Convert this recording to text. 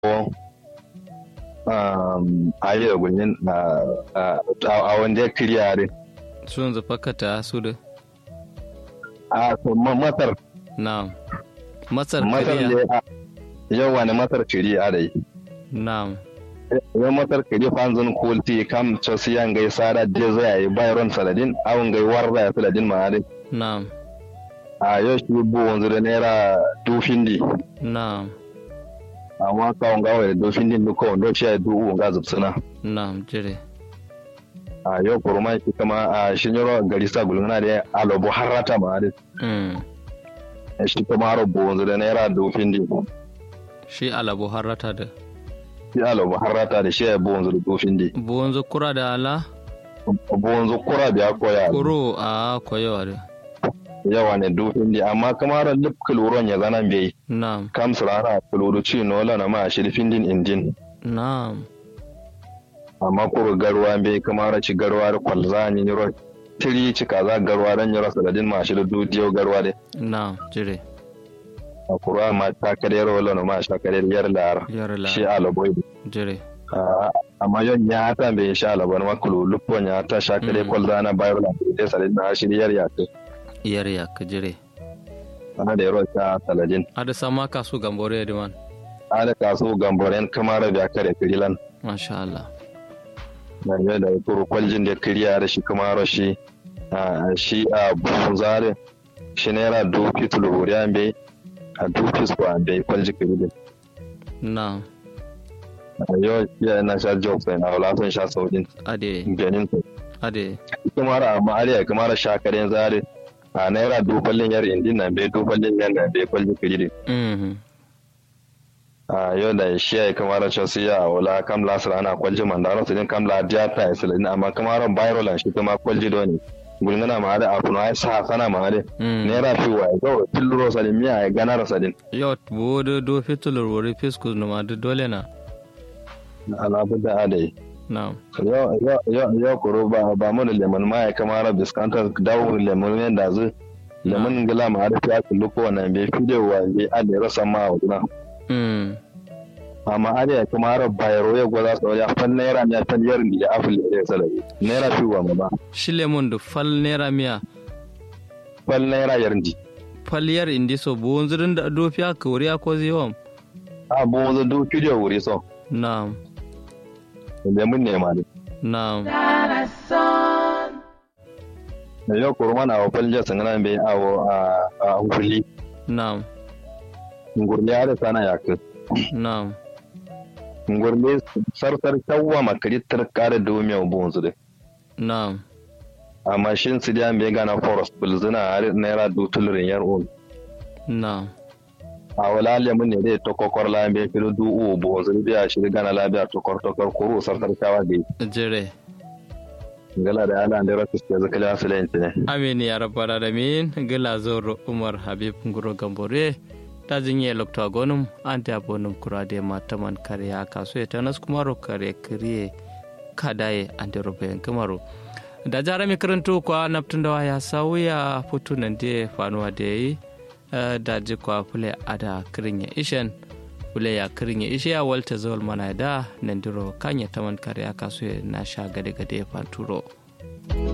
ayi da gunyin a wanda kiriyare sun zafa kata su da a masar na'am masar masar kariya ne yau wani masar kiriya da yi na'am yau masar kiri fanzun kulti kam chosiyan gai sada je zai yi bayron saladin awon gai warda ya saladin ma'adin na'am a yau shi bu wanzu da naira dufin di na'am amma kawon gawa da dufin din duka wanda shi ya du wanga zubsuna na'am jire a yau kurma shi kama a shinyoro gari sa gulmuna da alobo harrata ma'adin mm. shi kama haro bu wanzu da naira dufin di shi alabo harrata da shi alobo harrata da shi ya bu wanzu da dufin di buwan kura da ala bu wanzu kura biya koya kuro a koyewa da yawa ne dufin di amma kama haro lip kuluron ya zana bai na'am kam surana kuluru ci nola na ma shirfin din indin na'am amma kuru garwa bai kama haro ci garwa da kwalza ni yoro tiri ci kaza garwa dan yoro saladin ma shi da dudiyo garwa de na'am jire a kura ma ta kare rola na ma sha kare yar lar yar la shi alaboy jire amma yon ya hata bai sha alabar ma kulu lupo ya ta sha kare Mm. kwalza na bayar la de saladin na shi yar ya ce yar ya ka jire ana da yaro ta saladin ada sama kasu gambore da man ana kaso gamboren kamara biya kare kirilan masha Allah da ne da kuru kwaljin da kiriya da shi kamara shi a shi a buzare shi naira duki tuluri an bai a duki su an bai kwalji kirilin na'am a yau ya na sha jokes na wala sun sha saukin ade ganin su ade kamara amma ariya kamara shakaren zare a naira duballin yar indin nan bai duballin yan da bai kwalji kirilin mhm a yau da shi ya yi kamar chelsea ya wala kam la sara ana kwalji mandaro sidin kam la diata ya silin amma kamar viral shi kuma kwalji do ne gulngana ma da afu na sa sana ma da Mm. naira fi wa ga tilluro sadin miya ya gana rasadin yau bude do fitulur wuri fiskus numa da dole na alabu da adai na'am yau yau yau yau kuro ba ba mu da lemon ma ya kamar biskanta dawo lemon ne da zu lemon gila ma da ya kullu ko wannan bai fi da wa bai adai rasa ma wa duna mm. amma ada ya kamar bayro ya gwaza so ya fan naira ne fan yar ni da afil da ya salabi naira fi wa ma ba shi lemon da fal naira miya fal naira yarndi faliyar indi so buwun zirin da dofiya ka wuri ko ziyon a bo zo do kidio wuri so na'am da mun nema ne na'am da yau kurma na fal ja sangana be awo a a huli na'am ngurle ada sana yak na'am ngurle sarsar tawwa makari tarkare do me bo zo de na'am amma shin su da me gana forest bulzuna har naira do tulurin yar on na'am a wala le mun ne dai to kokor la be filo du u bo zo biya shi gana labiya to kor to kor kuru sarsar tawa de jire ngala da ala da rasu ke zakala asalin ne amin ya rabbal alamin gila zoro umar habib nguro gambore ta jinye lokta gonum ante abonum kurade mataman kariya kaso ya tanas kumaro kare kariye kadaye ante robe kamaro da jara mi karanto kwa naptunda ya sauya futu nan de fanuwa da yi da ji kwa fule ada kirin ya ishen fule ya kirin ya ishe ya walta zawal mana da nan diro kanya taman kariya kaso ya na sha gade gade ya fanturo